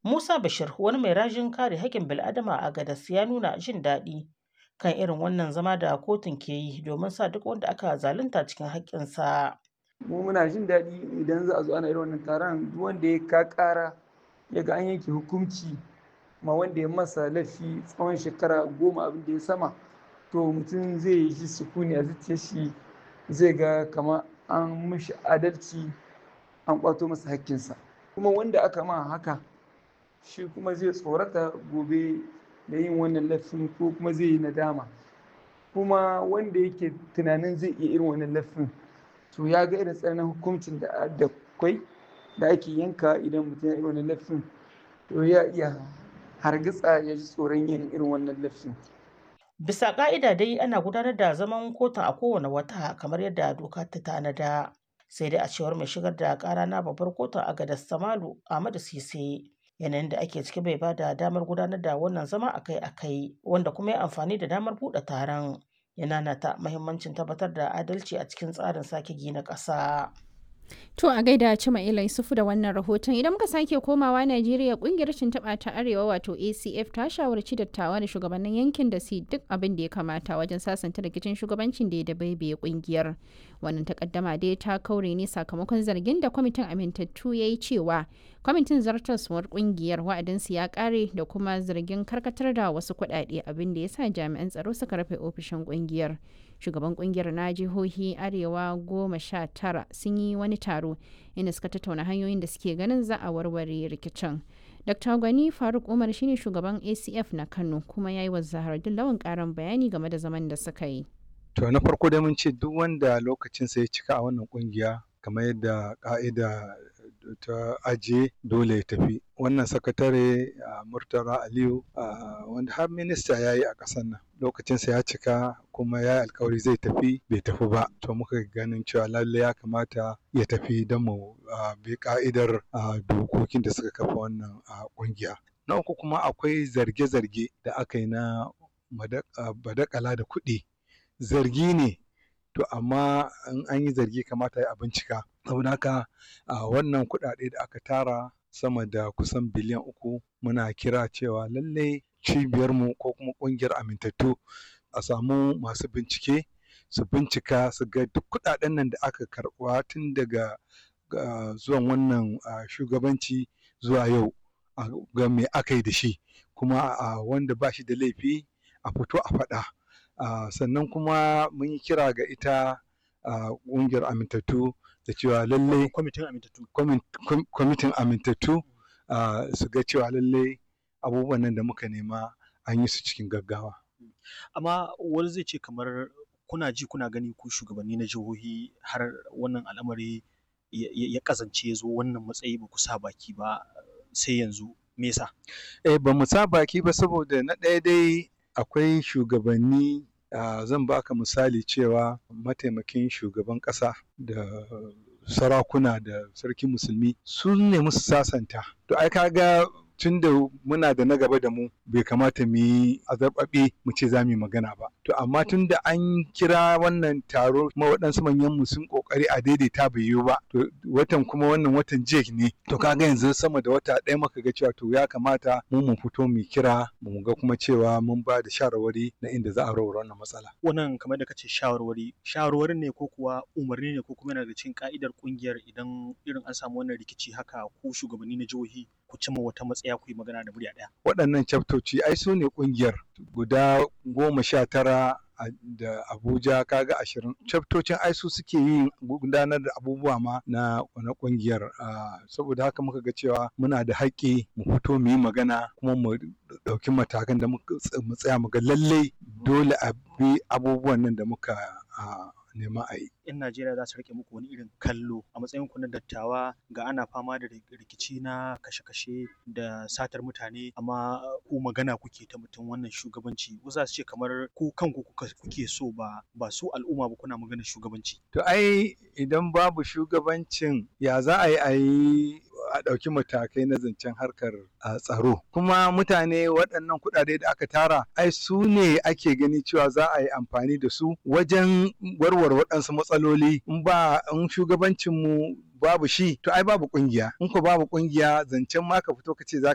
Musa Bashir wani mai rajin kare haƙƙin bil'adama a Gadas ya nuna jin daɗi kan irin wannan zama da kotun ke yi domin sa duk wanda aka zalunta cikin haƙƙinsa. mu muna jin daɗi idan za a zo ana irin wannan taron duk wanda ya ka ƙara ya ga an yanke hukunci ma wanda ya masa laifi tsawon shekara goma abin da ya sama to mutum zai yi shi sukuni a zuciyar shi zai ga kama an mishi adalci an ƙwato masa hakkinsa kuma wanda aka ma haka shi kuma zai tsorata gobe da yin wannan laifin ko kuma zai yi nadama kuma wanda yake tunanin zai iya irin wannan laifin to ya ga irin tsananin hukuncin da da kwai da ake yanka idan mutum ya irin wannan laifin to ya iya hargitsa ya ji tsoron yin irin wannan laifin Bisa ƙa'ida dai ana gudanar da zaman kotun a kowane wata kamar yadda doka ta tanada. Sai dai a cewar mai shigar da ƙara na babbar kotun a Gadas Samalu Ahmadu Sise. Yanayin da ake ciki bai ba da damar gudanar da wannan zama akai-akai wanda kuma ya amfani da damar buɗe taron. Yana nata mahimmancin tabbatar da adalci a cikin tsarin sake gina ƙasa. To a gaida Cima Ila Yusufu da wannan rahoton idan muka sake komawa Najeriya kungiyar tuntuɓa ta Arewa wato ACF ta shawarci dattawa da shugabannin yankin da su duk abin da ya kamata wajen sasanta rikicin shugabancin da ya dabaibaye kungiyar. Wannan takaddama dai ta kaure ne sakamakon zargin da kwamitin amintattu ya yi cewa kwamitin zartaswar kungiyar wa'adinsu ya kare da kuma zargin karkatar da wasu kuɗaɗe abin da ya sa jami'an tsaro suka rufe ofishin kungiyar. shugaban kungiyar na jihohi arewa goma sha tara sun yi wani taro inda suka tattauna hanyoyin da suke ganin za a warware rikicin dr gwani faruk umar shine shugaban acf na kano kuma ya yi wa zahar lawan karin bayani game da zaman da suka yi to na farko dai mun ce duk wanda lokacinsa ya cika a wannan kungiya kamar yadda ka'ida ta ajiye dole ya tafi wannan sakatare a murtala aliyu wanda har minista ya yi a ƙasar nan lokacinsa ya cika kuma ya yi alkawari zai tafi bai tafi ba to muka ganin cewa lalle ya kamata ya tafi don mu bi ka'idar dokokin da suka kafa wannan ƙungiya na uku kuma akwai zarge-zarge da aka yi na badakala da kuɗi zargi ne to amma in an yi zargi kamata ya bincika saboda haka wannan kuɗaɗe da aka tara sama da kusan biliyan uku muna kira cewa lallai cibiyarmu ko kuma ƙungiyar amintattu a samu masu bincike su bincika su ga duk kuɗaɗen nan da aka karɓa tun daga zuwan wannan shugabanci zuwa yau ga me aka yi da shi kuma wanda ba shi da laifi a fito a faɗa sannan kuma mun yi kira ga ita ƙungiyar amintattu da cewa lallai kwamitin amintattu su ga cewa lallai abubuwan nan da muka nema an yi su cikin gaggawa. Amma wani zai ce kamar kuna ji kuna gani ku shugabanni na jihohi har wannan al'amari ya kazance ya zo wannan matsayi ba ku sa baki ba sai yanzu me yasa? Eh ba mu sa baki ba saboda na ɗaya dai akwai shugabanni Uh, zan baka misali cewa mataimakin shugaban ƙasa da sarakuna da sarkin musulmi sun nemi su sasanta to ai kaga tun da muna da na gaba da mu bai kamata mu yi azarbaɓe mu ce za mu yi magana ba to amma tun da an kira wannan taro kuma waɗansu manyan mu sun ƙoƙari a daidaita bai yiwu ba to watan kuma wannan watan jek ne to kaga yanzu sama da wata ɗaya muka ga cewa to ya kamata mu mu fito mu kira mu ga kuma cewa mun ba da shawarwari na inda za a rawar wannan matsala wannan kamar da kace shawarwari shawarwari ne ko kuwa umarni ne ko kuma yana da cikin ka'idar kungiyar idan irin an samu wannan rikici haka ko shugabanni na jihohi ku cimma wata matsaya ku yi magana da murya ɗaya. Waɗannan chaptoci ai su ne ƙungiyar guda goma sha tara da Abuja kaga ashirin. Chaftocin ai su suke yin gudanar da abubuwa ma na na ƙungiyar saboda haka muka ga cewa muna da haƙƙi mu fito mu yi magana kuma mu ɗauki matakan da mu tsaya mu ga lallai dole a bi abubuwan nan da muka nema a yi. 'Yan Najeriya za su rike muku wani irin kallo a matsayin ku na dattawa ga ana fama da rikici na kashe-kashe da satar mutane amma ku magana kuke ta mutum wannan shugabanci wasu za su ce kamar ku kanku kuke so ba ba su al'umma ba kuna magana shugabanci. To ai idan babu shugabancin ya za a yi a yi a ɗauki matakai na zancen harkar tsaro kuma mutane waɗannan kuɗaɗe da aka tara ai su ne ake gani cewa za a yi amfani da su wajen warware waɗansu matsaloli in ba in shugabancinmu babu shi to ai babu kungiya in ko babu kungiya zancen ma ka fito ka ce za